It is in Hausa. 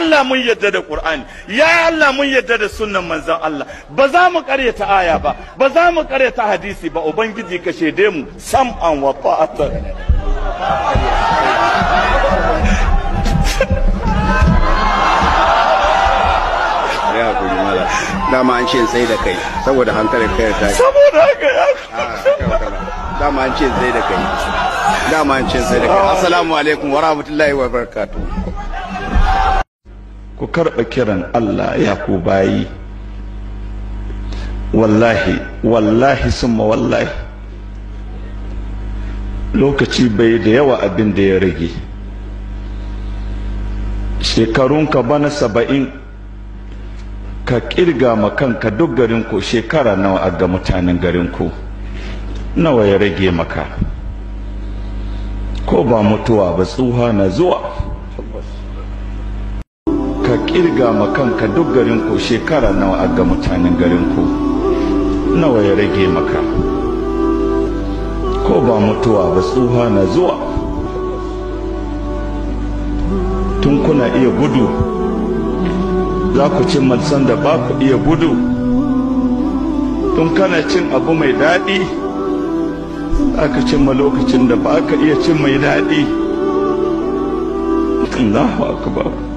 Allah mun yadda da Qur'ani ya Allah mun yadda da sunnan manzon Allah ba za mu karyata aya ba ba za mu karyata hadisi ba ubangiji ka shede mu sam'an wa ta'atan ya hakuri mala dama an ce tsaye da kai saboda hankalin kai ta saboda haka ya dama an ce tsaye da kai dama an ce tsaye da kai assalamu alaikum wa rahmatullahi wa barakatuh ku karɓa kiran Allah ya ku bayi wallahi wallahi summa wallahi lokaci bai da yawa abin da ya rage shekarunka bana saba'in ka kirga ma kanka duk garinku shekara nawa a ga mutanen garinku nawa ya rage maka ko ba mutuwa ba tsuha na zuwa ka kirga ma kanka duk garinku shekara nawa a ga mutanen garinku nawa ya rage maka ko ba mutuwa ba tsuha na zuwa tun kuna iya gudu za ku cin malsan da ba ku iya gudu tun kana cin abu mai daɗi aka cimma lokacin da ba ka iya cin mai daɗi Allahu akbar